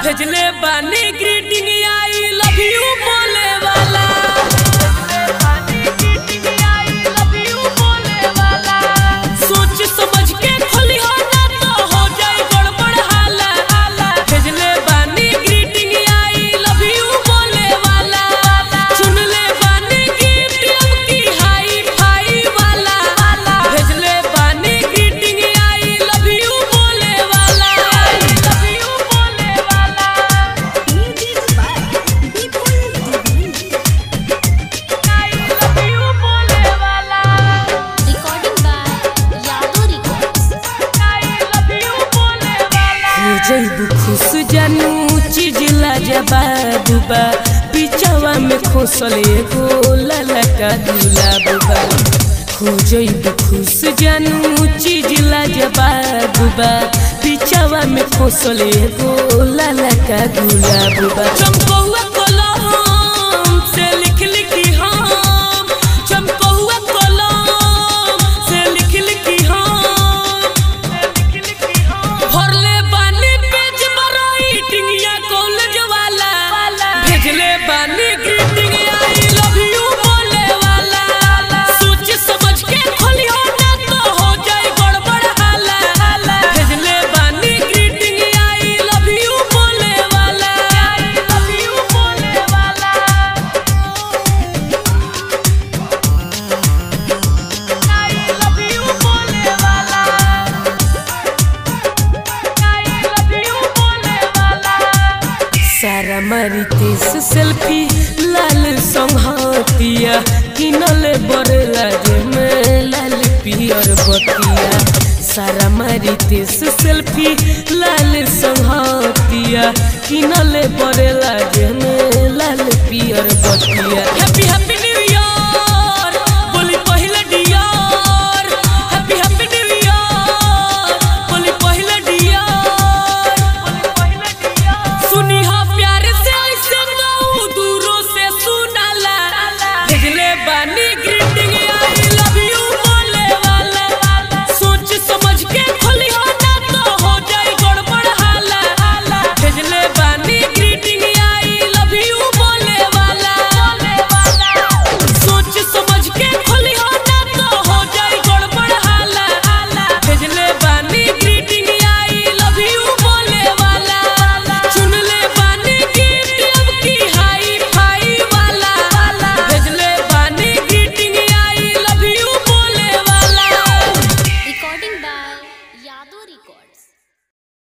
भेजले बानी greeting I love you बोले वाला सोच समझ के खोली हो ना तो हो जाए गड़बड़ हाला भेजले बानी ग्रीटिंग आई लव यू बोले वाला चुन ले बानी गिफ्ट अब की हाई फाई वाला भेजले बानी ग्रीटिंग आई लव यू बोले वाला लव यू बोले वाला Music by Vipul Divini. I love you बोले वाला Recording by Yadu Records. I love you बोले वाला हो जइबू खुश जानू चीज लाजवाब बा पिचवा में खोसल एगो ललका गुलाब बा हो जइबू खुश जानू चीज लाजवाब बा पिचवा में खोसल एगो ललका गुलाब बा चमकौआ कलम से लिख लिखी हम चमकौआ कलम से लिख लिखी हम भरले बानी पेज राइटिंग या कॉलेज वाला भेजले बानी ग्रीटिंग आई लव यू बोले वाला सोच समझ के खोलियो ना तो हो जाए गड़बड़ हाला भेजले बानी ग्रीटिंग आई लव यू बोले वाला लव यू बोले वाला आई लव यू बोले वाला सारा मारी तेस सेल्फी लाल संहतिया किनले बड़े लाजे में लाल पियर बतिया सारा मारी तेस सेल्फी लाल संहतिया किनले बड़े